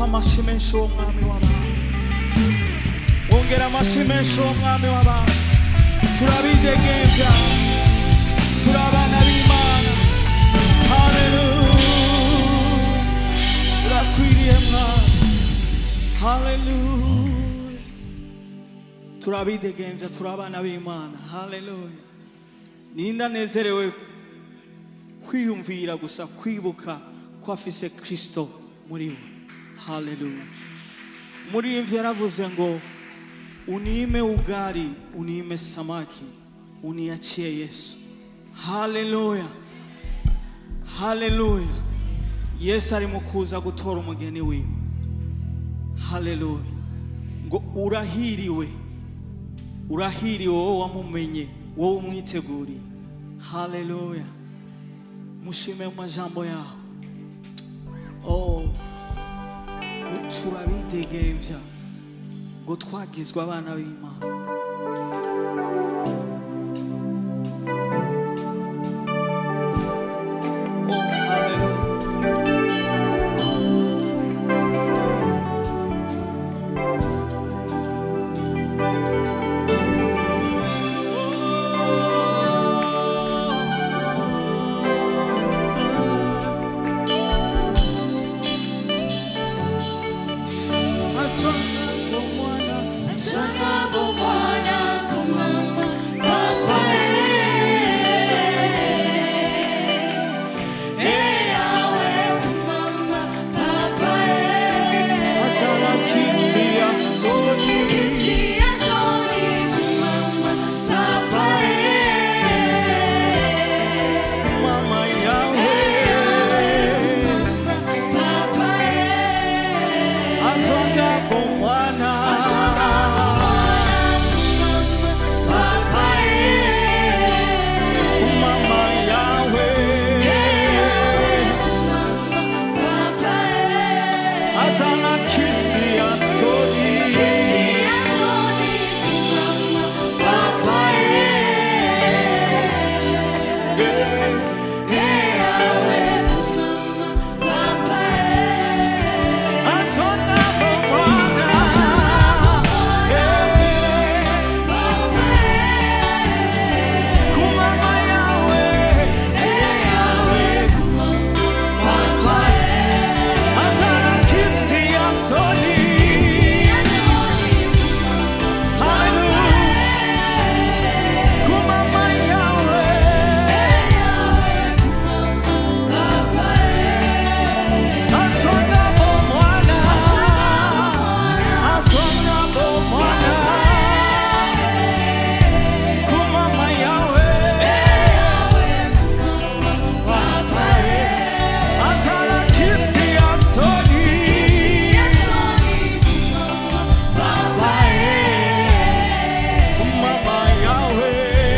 amashyi menshi uwo mwami w'abantu wongera amashyi menshi uwo mwami w'abantu turabidegembya turi abana b'imana haleluya turakwiriye mwami haleluya turabidegembya turi abana b'imana haleluya ninde anezerewe kwiyumvira gusa kwibuka ko afise kristo muri we haleluya umuririmbyi yaravuze ngo unime ugali unime samaki uniachie yesu haleluya haleluya yesu ari mu kuza gutora umugeni wiwe haleluya ngo urahiriwe urahiriwe wowe wamumenye wowe umwiteguriye haleluya mushime mu majambo yaho oh turabidegembya ngo twagizwe abana b'imana oh haleluya Asonga kwa mwana Azara kisi asoni mama yawe Azonga kwa mwana mama yawe Azara kisi asoni Azonga kwa mwana kumama yawe Azara kisi asoni kumama yawe Azonga mwana Azonga mwana kumama yawe Azara kisi asoni kumama yawe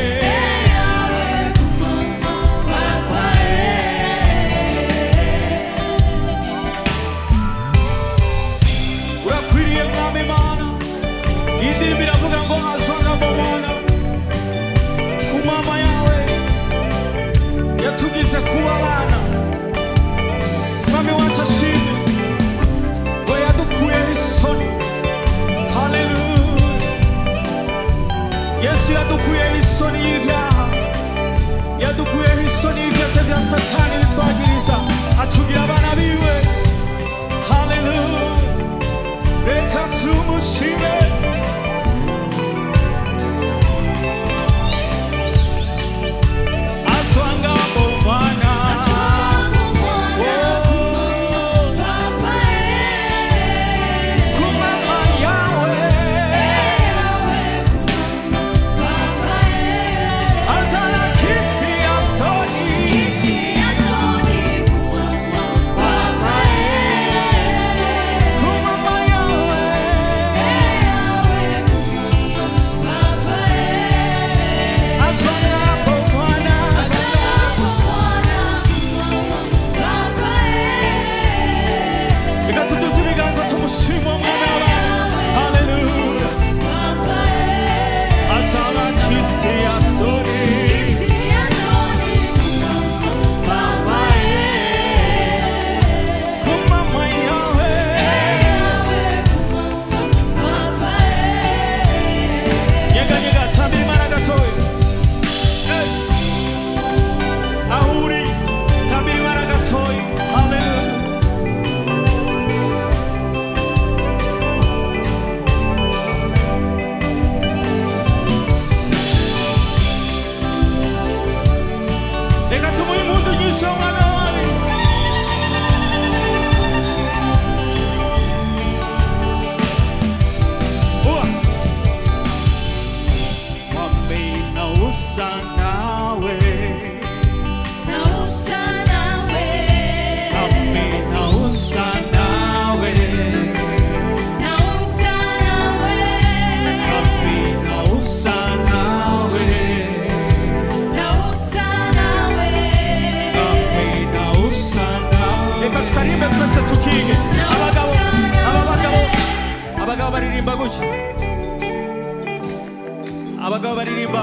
urakwiriye mwami mana iyi ndirimbo iravuga ngo azonga mwana ku mama yawe yatugize kuba abana mwami wacu ashimwe ngo yadukuyeho isoni haleluya yesu yadukuyeho isoni y'ibyaha yadukuyeho isoni y'ibyate bya satani bitwagiriza atugira abana biwe haleluya reka tumushime aswanga bomwana kumama yawe azana kisi asoni kumama yawe usa nawe Kami na usa nawe Kami na usa nawe Kami na usa nawe Reka tukaririmbe twese tukige abagabo aba bagabo abagabo baririmba gutya abagabo baririmba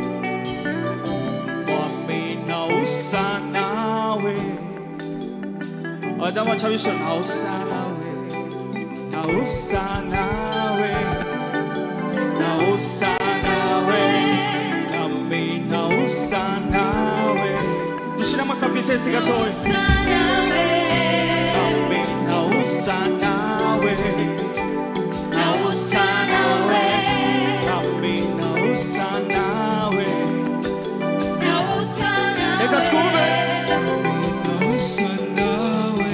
Kami na usa nawe abadamu baca bishora na usa nawe na usa nawe na usa nawe Kami na usa nawe dushiramo akavitesi gatoya Kami na usa nawe na usa nawe Kami na usa nawe Reka twumve na usa nawe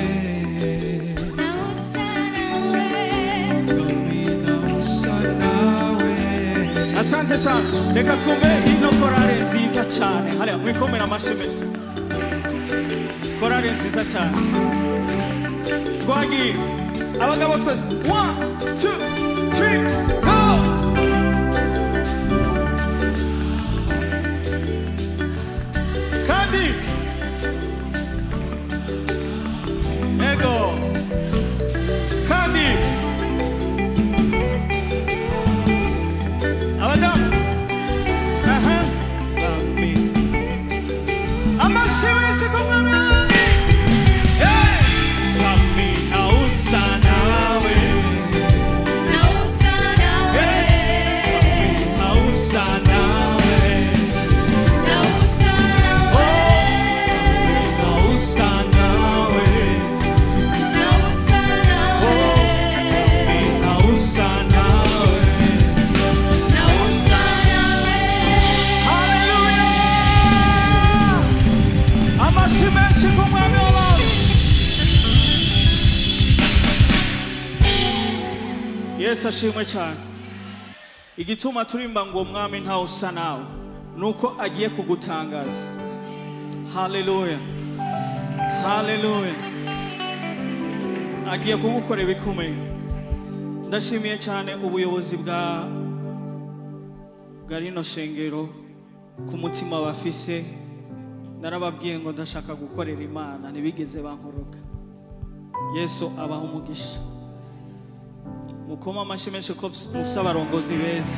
Kami na usa nawe Asante sana reka twumve ino korale nziza cyane hariya mwikomera amashyi menshi korale nziza cyane twagiye abagabo twese one two three go kandi ego kandi abadamu aha bambi amashyi menshi ku mwami Hey! bambi na usa nawe Hey! na usa nawe na usa nawe na usa nawe Hallelujah! amashyi menshi ku mwami w'abantu yesu ashimwe cyane igituma turimba ngo umwami ntawe usa nawe ni uko agiye kugutangaza haleluya haleluya agiye kugukorera ibikomeye ndashimiye cyane ubuyobozi bwa bwa rino shengero ku mutima bafise narababwiye ngo ndashaka gukorera imana ntibigeze bankoroka yesu abaha umugisha mukoma amashyi menshi ko mufise abarongozi beza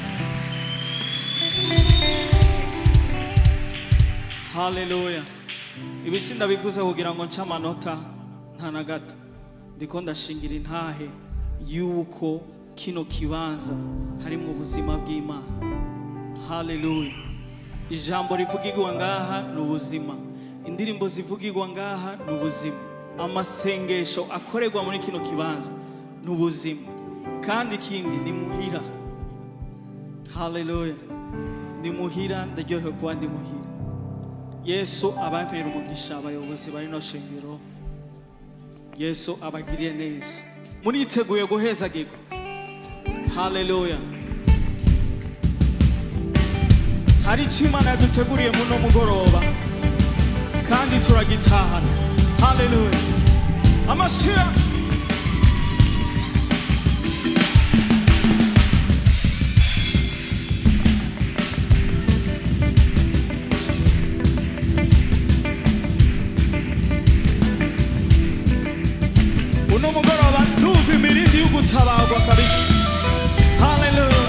haleluya ibi sindabivuze kugira ngo nce amanota nta na gato ndiko ndashingira intahe yuko kino kibanza harimo ubuzima bw'imana haleluya ijambo rivugirwa ngaha ni ubuzima indirimbo zivugirwa ngaha ni ubuzima amasengesho akorerwa muri kino kibanza ni ubuzima kandi ikindi ni muhira haleluya ni muhira ndaryohewe kuba ndi muhira yesu abantera umugisha abayobozi bari no shengero yesu abagiriye neza muriteguye guhezagirwa haleluya hari icyo imana yaduteguriye muno mugoroba kandi turagitahana haleluya amashira uno mugoroba ndumva imirindi y'ugutabarwa kabisa haleluya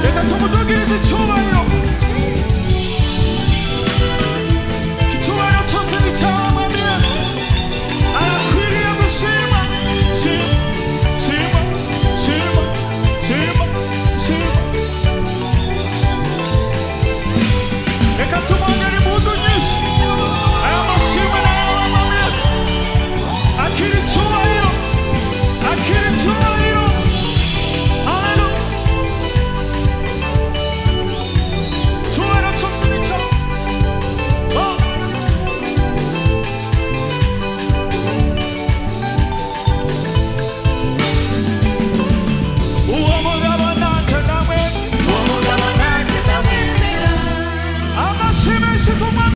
reka tumudugirize icyubahiro